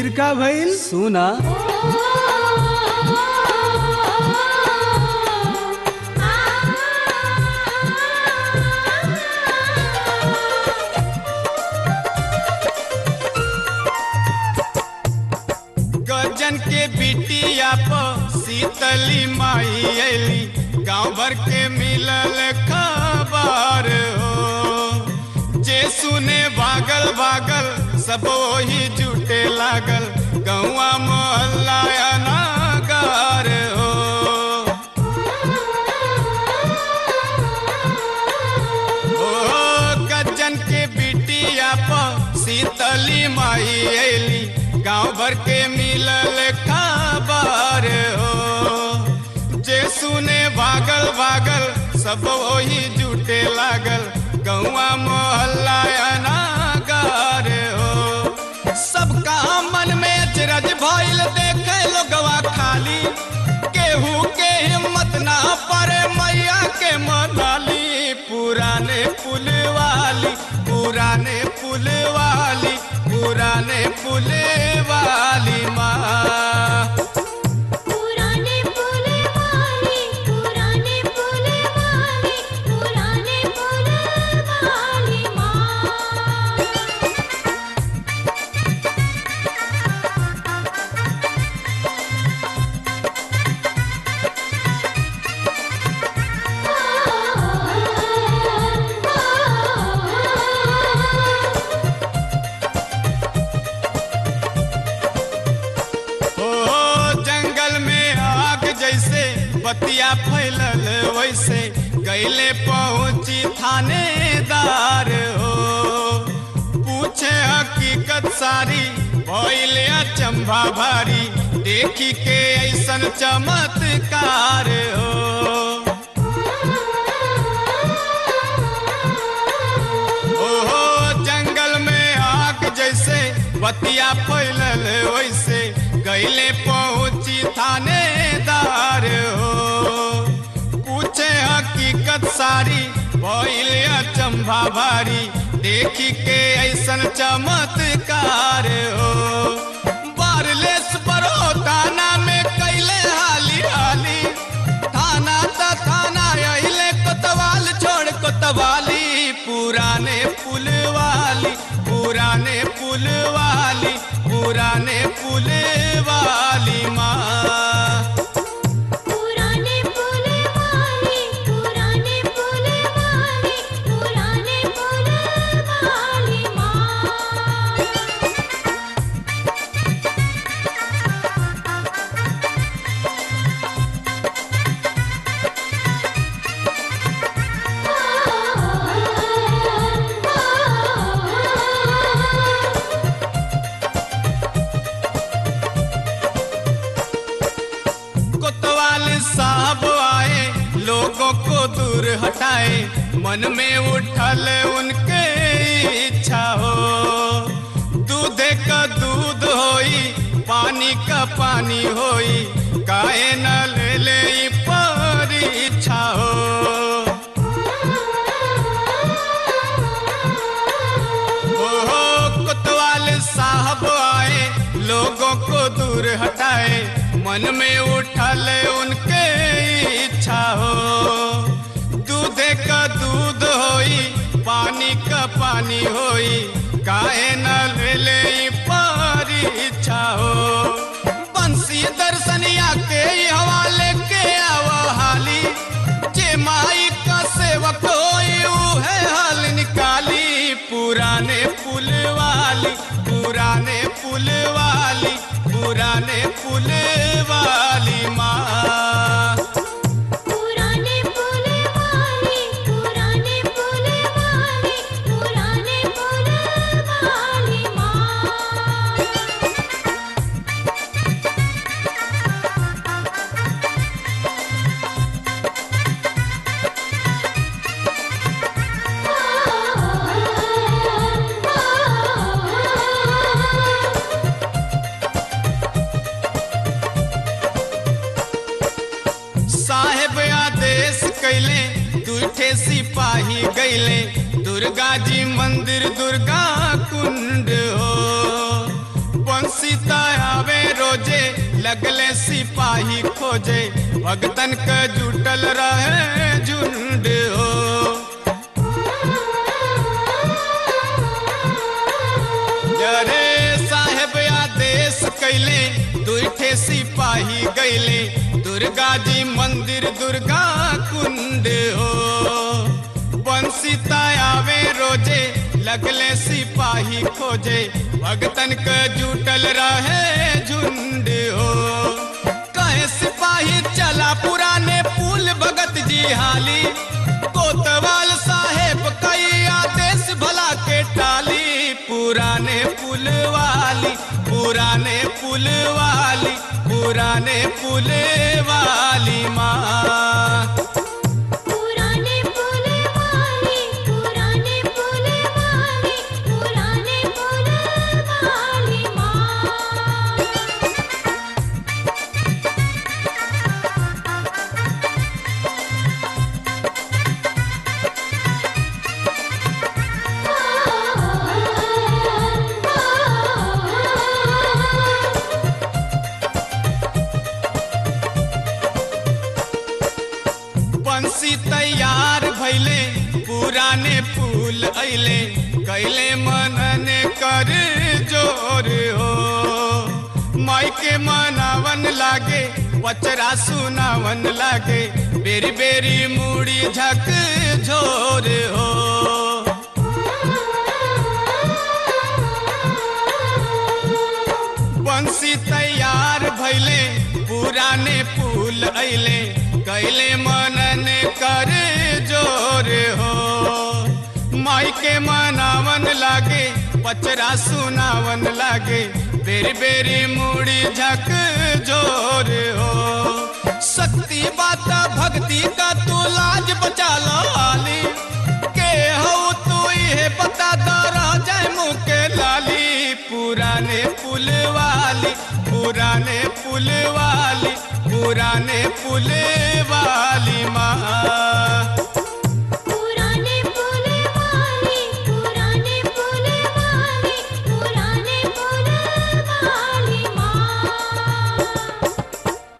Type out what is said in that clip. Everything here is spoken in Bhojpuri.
फिर का भइल सुना गजन के बिटिया प शीतली माई अली गांव भर के मिलल खबर हो जे सुने भागल भागल सब वही जुटे लागल गौआ मोहल्ला अनागार हो ओ गजन के बिटिया प शीतली माई अली गांव भर के मिलल खबर हो जे सुने भागल भागल सब वही जुटे लागल गौआ मोहल्ला अनागार हो सबका मन में अचरज भइल देखे लोगवा खाली केहू के हिम्मत ना पड़े मैया के मनाली पुराने पुल वाली पुराने पुल वाली पुराने पुल वाली माँ पुराने पुल वाली पुराने पुल वाली पुराने पुल वाली माँ ओ जंगल में आग जैसे बतिया फैलल वैसे गैले पहुंची थानेदार हो पूछे हकीकत सारी भइले अचंभा भारी देखी के ऐसन चमत्कार हो ओहो जंगल में आग जैसे बतिया फैलल वैसे गैले पहुंची थानेदार हो पूछे हकीकत सारी भइले अचंभा भारी देखी के ऐसन चमत्कार हो बारलेस बरो थाना में कैले हाली हाली थाना त थाना अहिले कोतवाल छोड़ कोतवाली पुराने पुल वाली पुराने पुल वाली पुराने पुल वाली माँ पुराने पुल वाली पुराने पुल वाली पुराने पुल वाली माँ कोतवाल साहब आए लोगों को दूर हटाए मन में उठल उनके इच्छा हो दूधे का दूध होई पानी का पानी होई काहे न ले ले ई परीक्षा हो ओहो कोतवाल साहब आए लोगों को दूर हटाए मन में उठल उनके इच्छा हो दूधे का दूध होई पानी का पानी होई काहे न ले ले ई परीक्षा हो बंसी दर्शनिया के ही हवाले के आवा हाली जे माई का सेवक होई है हाल निकाली पुराने पुल वाली पुराने पुल वाली पुराने पुल वाली माँ पुराने पुल वाली पुराने पुल वाली पुराने पुल वाली माँ साहेब आदेश कैले दूठे सिपाही गैले दुर्गा जी मंदिर दुर्गा कुंड हो बंसी ता लगले सिपाही खोजे भगतन के जुटल रहे झुंड हो जरे साहेब आदेश कैले दुईठे सिपाही गैले दुर्गा जी मंदिर दुर्गा कुंड हो बंसी आवे रोजे लगले सिपाही खोजे भगतन के जुटल रहे झुंड हो कहे सिपाही चला पुराने पुल भगत जी हाली कोतवाल साहेब कई आदेश भला के टाली पुराने पुल वाली पुराने पुल वाली पुराने पुल वाली माँ पुराने पुल वाली पुराने पुल वाली पुराने पुल वाली माँ बंसी तैयार भैले पुराने फूल ऐले कैले मनने कर जोर हो माई के मनावन लागे बचरा सुनावन लागे बेरी बेरी मुड़ी झक झोर हो बंसी तैयार भैले पुराने फूल ऐले कैले मनन कर जोर हो माई के मनावन लागे पचरा सुनावन लागे बेरी बेरी मुड़ी झक जोर हो शक्ति बात भक्ति का तू लाज बचा लो आली के हो तू ये बता दो रह जाए मुँह के लाली पुराने पुल वाली पुराने पुल वाली पुराने पुल वाली माँ